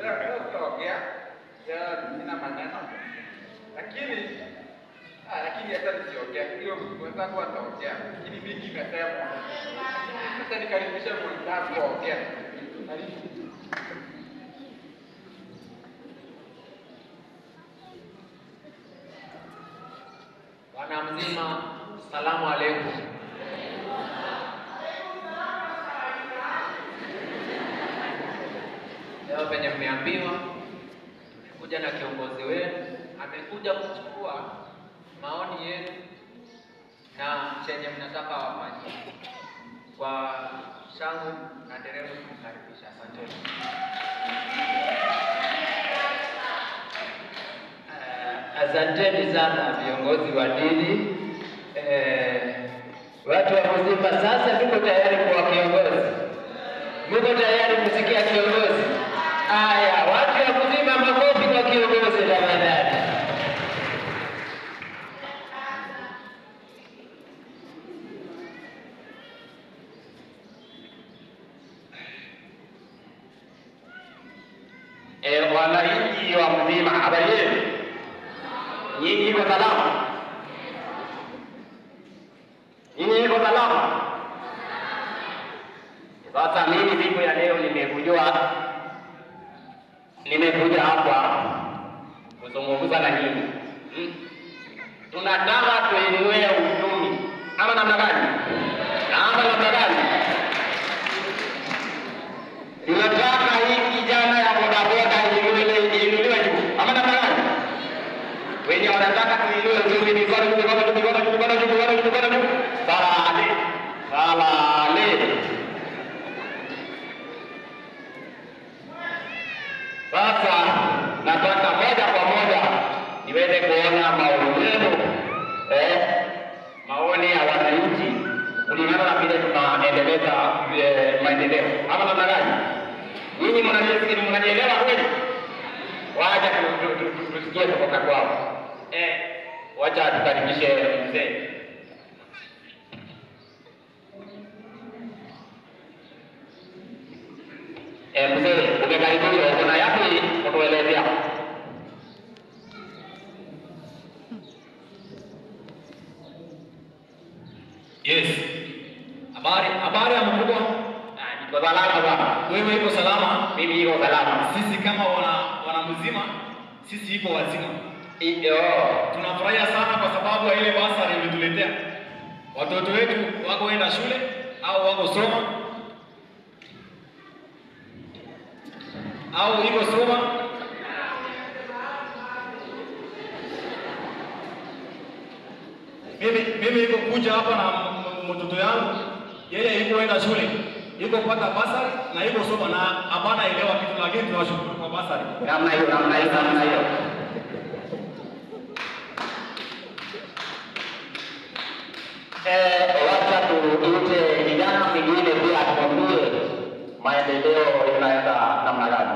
leo leo tutaongea leo nina maneno lakini ah, lakini hata nisiongea hiyo mwenzangu ataongea lakini mingi imesema sasa nikaribisha mwenzangu aongea karibu Bwana mzima, salamu alaikum. Leo penye mmeambiwa, tumekuja na kiongozi wenu, amekuja kuchukua maoni yenu na chenye mnataka wafanye. Kwa shangwe na nderemo, kumkaribisha. Asanteni. Eh, Asanteni sana viongozi wa dini. Eh, watu wa Mzimba, sasa tuko tayari kwa kiongozi. Muko tayari kusikia kiongozi? Aya, watu wa Mzimba, makofi kwa kiongozi tafadhali. Eh, wananchi wa Mzima, habari yenu? Nyinyi iko salama? Nyinyi iko salama? Sasa mimi siku ya leo nimekuja nimekuja hapa kuzungumza na nyinyi hmm? Tunataka tuinue uchumi ama namna gani? Ama namna gani? Tunataka hii kijana ya bodaboda iinuliwe iinuliwe juu ama namna gani? Wenye wanataka tuinue uchumi mikono juu, mikono juu, mikono juu, mikono juu, mikono juu, mikono juu. Salale, salale. Sasa nataka moja kwa moja niweze kuona maoni yenu, eh, maoni ya wananchi kulingana na vile tunaendeleza eh, maendeleo ama namna gani? Nyinyi mnanisikia, mnanielewa kweli? Wacha tu- tu- tu- tu- tusikie kutoka kwao. Eh, wacha tukaribishe mzee. Eh, mzee, umekaribishwa, uko na yapi kutuelezea? Yes. Habari, habari ya mkubwa. Ah, Niko salama bwana. Wewe iko salama? Mimi niko salama. Sisi kama wana wana mzima, sisi iko wazima. Iyo. Tunafurahia sana kwa sababu ya ile basari imetuletea. Watoto wetu wako enda shule au wako soma au iko soma mimi mimi iko kuja hapa na m- m- mtoto yangu yeye iko enda shule iko pata basari na iko soma na hapana elewa kitu, lakini tunawashukuru kwa basari. Namna hiyo, namna hiyo, namna hiyo. Eh, wacha tuite kijana mwingine pia atuambie maendeleo inaenda namna gani.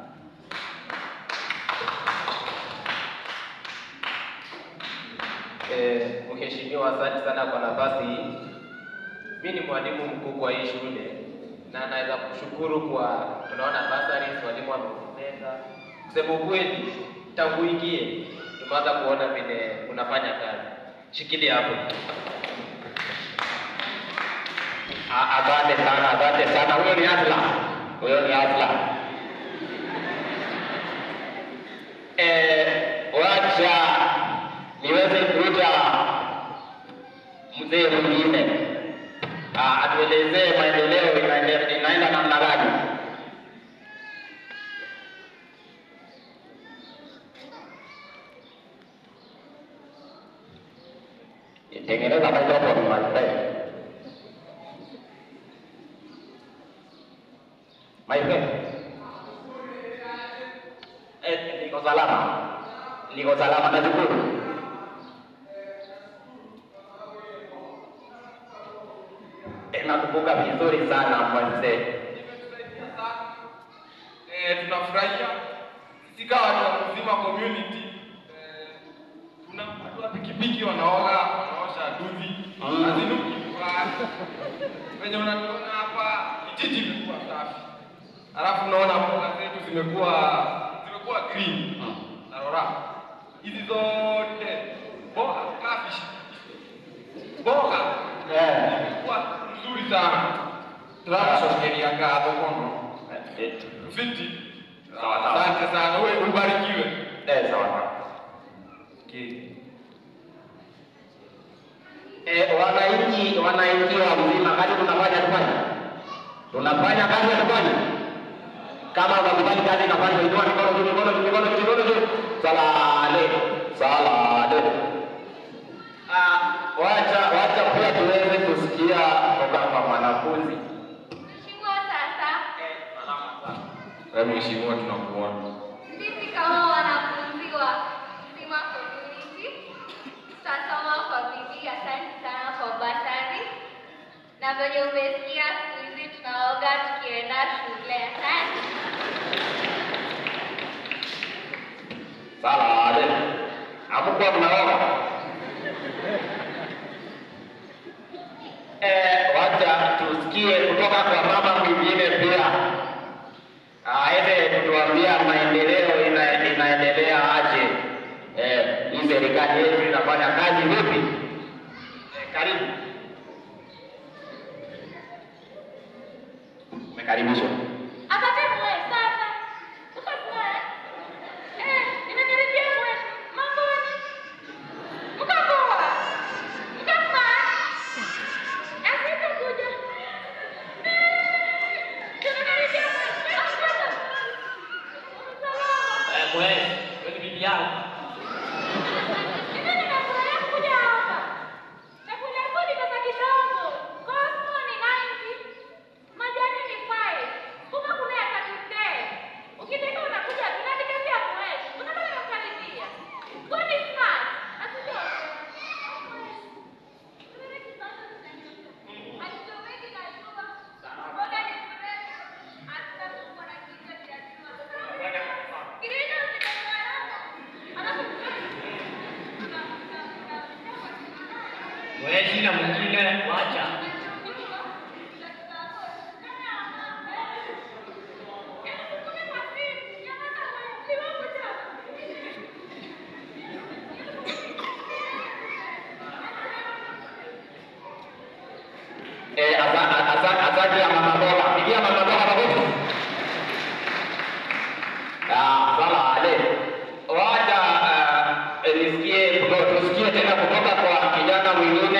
Eh, Mheshimiwa, asante sana kwa nafasi hii. Mimi ni mwalimu mkuu kwa hii shule na naweza kushukuru kwa tunaona bursaries, walimu wameongeza. Kusema ukweli, tangu ingie tumeanza kuona vile unafanya kazi. Shikilia hapo. A- Asante sana, asante sana. Huyo ni Asla, huyo ni Asla. Eh, wacha niweze kuita mzee mwingine Ah, atuelezee maendeleo inaende- inaenda namna gani. Tengeneza microphone my friend. My friend. Eh, niko salama. Niko salama nashukuru. Eh, nakumbuka vizuri sana mzee. Eh, tunafurahia sisi kama watu wa Mzima community eh, tuna watu wa pikipiki wanaoga wanaosha duvi Mm. hazinuki vibaya. venye unatuona hapa kijiji imekuwa safi, alafu unaona mboga zetu zimekuwa zimekuwa green na rora. Hizi zote mboga kafish mboga Eh. zimekuwa nzuri sana. Tunakushokeria ngatho kono fiti. Sawa, sawa. Asante sana, wewe ubarikiwe. Eh, sawa sawa. Okay. Eh, wananchi wananchi wa mzima, kazi tunafanya tufanye, tunafanya kazi tufanye. Kama unakubali kazi inafanywa, inua mikono juu, mikono juu, mikono juu, mikono juu. Salale, salale. Ah, wacha wacha pia tuweze kusikia kutoka kwa mwanafunzi. Mheshimiwa sasa, Wewe mheshimiwa, tunakuona. sisi kama wanafunzi wa Sima Community tutasoma kwa bidii. Asante sana kwa basari, na venye umesikia, siku hizi tunaoga tukienda shule. Asante. Salale. Hamukuwa mnaoga? Eh, wacha tusikie kutoka kwa mama mwingine pia aweze kutuambia maendeleo ina, inaendelea aje. Eh, hii serikali yetu inafanya kazi vipi? Eh, karibu. Umekaribishwa. Asante mwe sasa. Uko mwe? Eh, nimekaribia mwe. Mambo ni? Mko poa? Mko poa? Asante kuja. Eh, nimekaribia mwe. Asante. Salama. Eh, mwe, wewe ni bibi yangu. Mimi nimefurahia kuja hapa. Nakuja kodi pesa kidogo. Cosmo ni 90. Majani ni 5. Kuma kuna ya 30. Ukitaka unakuja tunanikazia mweshi. Unataka kukaribia. God is smart. Asije. Alichoweki na jua. Boga ni fresh. Hata kuwa na kichwa cha jua. Kirina usikarana. Alafu Mwe, shina mwingine, wacha. Eh, asante asante asante ya mama boga. Pigia mama boga makofi. Ah, sala ale. Wacha uh, nisikie kuto- tusikie tena kutoka kwa kijana mwingine.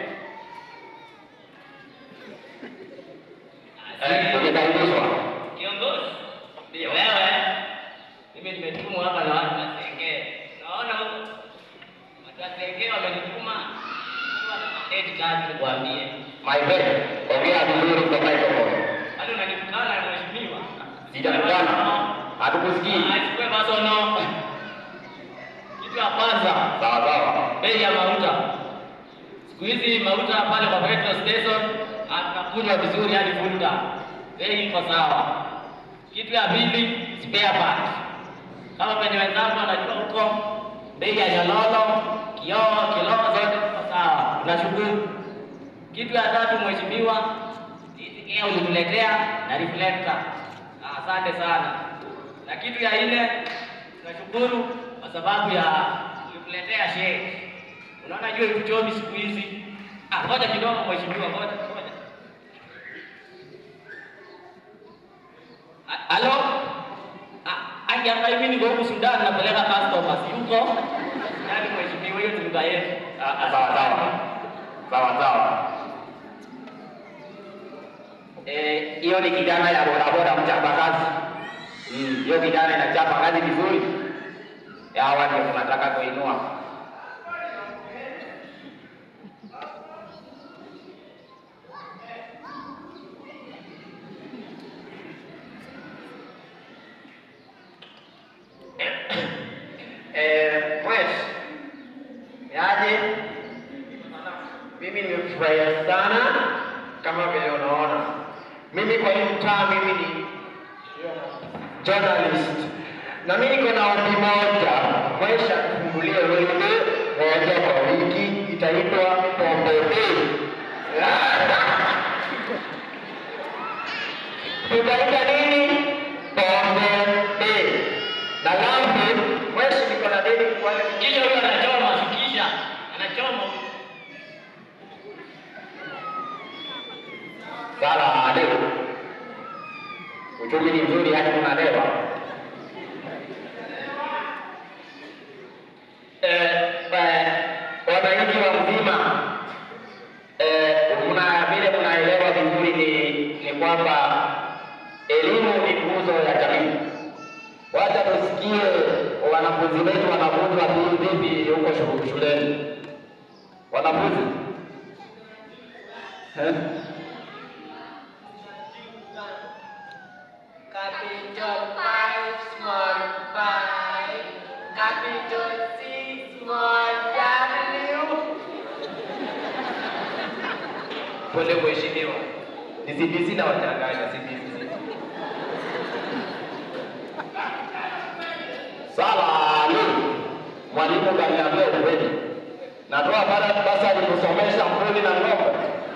Eh, umekaribishwa. Kiongozi. Ndio. Wewe. Mimi nimetumwa hapa na watu wa Sengee. Naona huko. Watu wa Sengee wamenituma. Eti kazi nikwambie. My friend, ongea vizuri kwa microphone. Hadi unanitukana mheshimiwa. Sijakutana. Hatukusikii. Achukue masono. Kitu ya kwanza, Sawa sawa. bei ya mauta. Siku hizi mauta pale kwa petrol station anakunywa vizuri hadi full tank. Bei iko sawa. Kitu ya pili, spare part. Kama penye wenzangu wanajua huko, bei ya nyololo, kioo, kiloo zote ziko sawa. Tunashukuru. Kitu ya tatu, mheshimiwa, sisi ulituletea na reflector. Ah, Asante sana. Na kitu ya nne, tunashukuru kwa sababu ya ulituletea shade. Unaona jua ikuchomi siku hizi. Ah, ngoja kidogo mheshimiwa, ngoja ngoja. A- Halo? Ah, Angi hapa hivi niko huku Sudan napeleka customers yuko. Yaani mheshimiwa hiyo ni lugha yetu. Ah, ah, Sawa sawa. Sawa sawa. Eh, hiyo ni kijana ya bodaboda mchapa kazi. Mm, hiyo kijana inachapa kazi vizuri. Ya hawa ndio tunataka kuinua. Eh, Mwesh, yaje? Mimi nimefurahia sana kama vile unaona. Mimi kwa hii mtaa mimi ni journalist. Na mimi niko na ombi moja, Mwesh akufungulie wewe moja kwa wiki itaitwa Pombe Day. Tutaita nini? Pombe uchumi ni mzuri hadi tunalewa. Eh, eh, wananchi wa mzima eh, mna vile mnaelewa vizuri ni, ni kwamba elimu ni nguzo ya jamii. Wacha tusikie wanafunzi wetu wanafunzwa vi- vipi huko shu- shuleni. Wanafunzi eh? Capital five, small five. Capital six, small W. Pole mheshimiwa, ni CBC na wachanganya CBC. Salami, mwalimu kaniambia ukweli, natoa pale basari kusomesha mbuni na ng'ombe.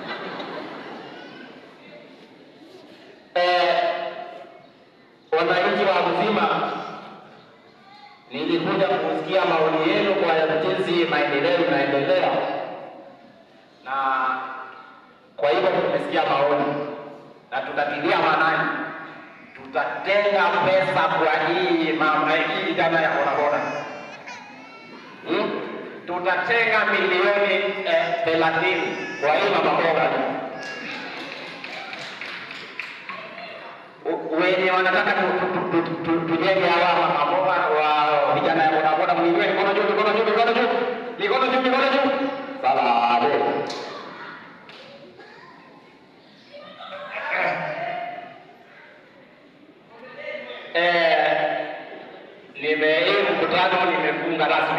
Eh, wananchi wa mzima, nilikuja kusikia maoni yenu kwa jinsi maendeleo inaendelea, na kwa hivyo tumesikia maoni na tutatilia maanani tutatenga pesa kwa hii mama hii jana ya bodaboda hmm? tutatenga milioni eh, thelathini kwa hii mama boga U- wenye wanataka tu- tu- tu- tu- tu- tujenge hawa mama boga wa vijana ya bodaboda mwingie mikono juu mikono juu mikono juu mikono juu mikono juu salade eh, nime hii mkutano nimefunga rasmi.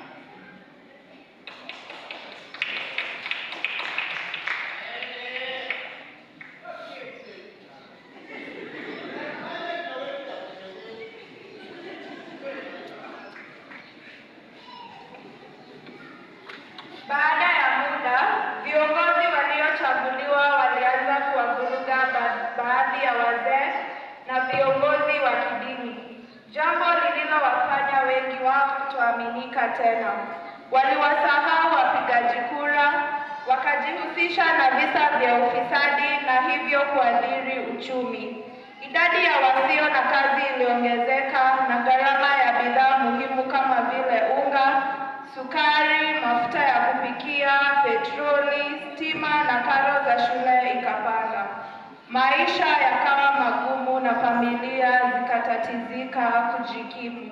Baada ya muda, viongozi waliochaguliwa walianza kuwavuruga ba- baadhi ya wazee na viongozi wa kidini, jambo lililowafanya wengi wao kutoaminika tena. Waliwasahau wapigaji kura, wakajihusisha na visa vya ufisadi na hivyo kuathiri uchumi. Idadi ya wasio na kazi iliongezeka na gharama ya bidhaa muhimu kama vile unga, sukari, mafuta ya kupikia, petroli, stima na karo za shule ikapanda. Maisha yakawa magumu na familia zikatatizika kujikimu.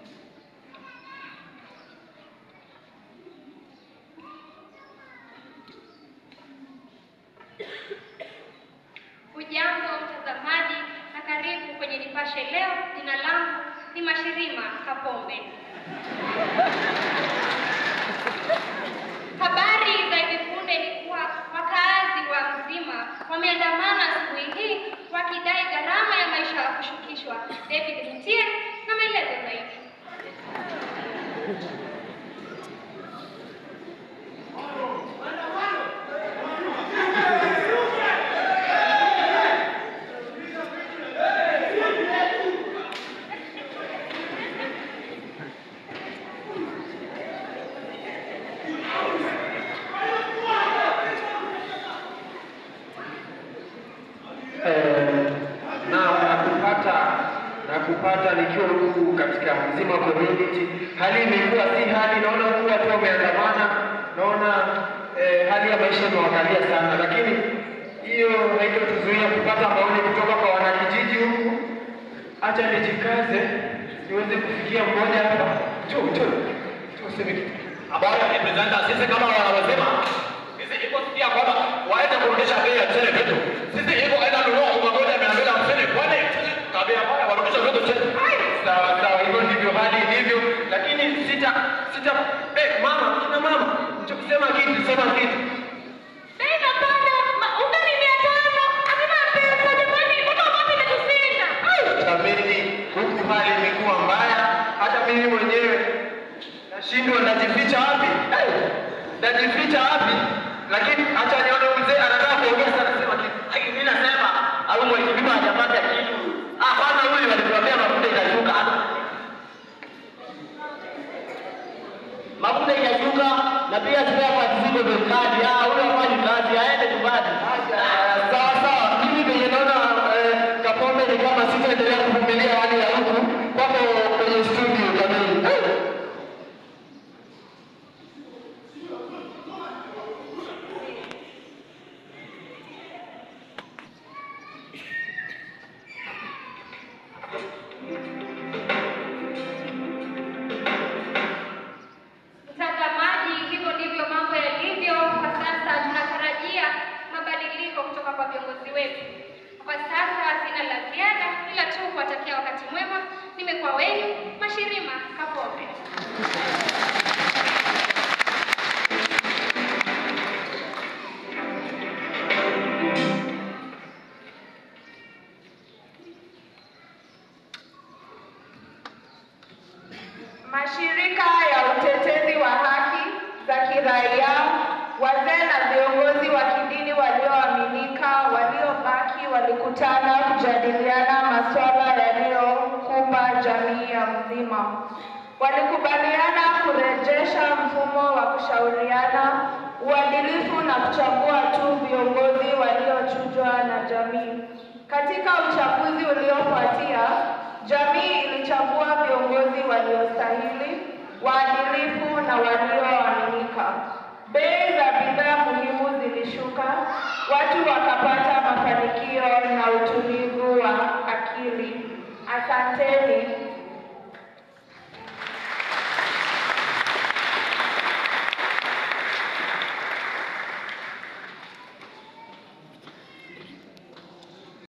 Hujambo mtazamaji na karibu kwenye Nipashe leo. Jina langu ni Mashirima Kapombe. Habari za hivi punde ni kuwa wakaazi wa Mzima wameandamana asubuhi hii wakidai gharama ya maisha kushukishwa. David Mutie na maelezo zaidi. Eh, na nakupata nakupata nikiwa huku katika Mzima community. Hali imekuwa si hali, naona huku watu wameandamana, naona eh, hali ya maisha imewakalia sana, lakini hiyo haitotuzuia kupata maoni kutoka kwa wanakijiji huku. Acha nijikaze niweze kufikia mmoja hapa. Njoo, njoo, njoo useme kitu. ambayo representa sisi kama wanaosema sisi iko sikia kwamba waende kurudisha bei ya mchele vitu. Sisi iko aenda nunua unga moja mia mbili hamsini kwani sisi tabia mbaya warudisha vitu chini. Sawa sawa, hivyo ndivyo hali ilivyo, lakini sita sita. Eh, mama, kina mama, njoo kusema kitu, sema kitu. Bei inapanda, ma- unga ni mia tano, hakuna pesa jamani, mpaka wapi imetushinda. Ai! Jameni, huku hali imekuwa mbaya, hata mimi mwenyewe nashindwa najificha wapi, Eh, najificha wapi? Lakini acha nione huyu mzee anataka kuongea sana, sema kitu. Ai, mimi nasema au mheshimiwa hajapata kitu. Ah, kwanza huyu alituambia mafuta itashuka. Mafuta itashuka na pia spare parts ziko bei kali. Ah, huyu hafanyi kazi, aende nyumbani. Ah, Sawa sawa, mimi venye naona eh, Kapombe ni kama si Mtazamaji, hivyo ndivyo mambo yalivyo kwa sasa. Tunatarajia mabadiliko kutoka kwa viongozi wetu. Kwa sasa sina la ziada, ila tu kuwatakia wakati mwema. Nimekuwa wenu Mashirima Kapombe. Mashirika ya utetezi wa haki za kiraia, wazee na viongozi wa kidini walioaminika waliobaki walikutana kujadiliana masuala yaliyokumba jamii ya mzima. Walikubaliana kurejesha mfumo wa kushauriana, uadilifu na kuchagua tu viongozi waliochujwa na jamii. Katika uchaguzi uliofuatia, jamii ilichagua viongozi waliostahili, waadilifu na walioaminika. Bei za bidhaa muhimu zilishuka, watu wakapata mafanikio na utulivu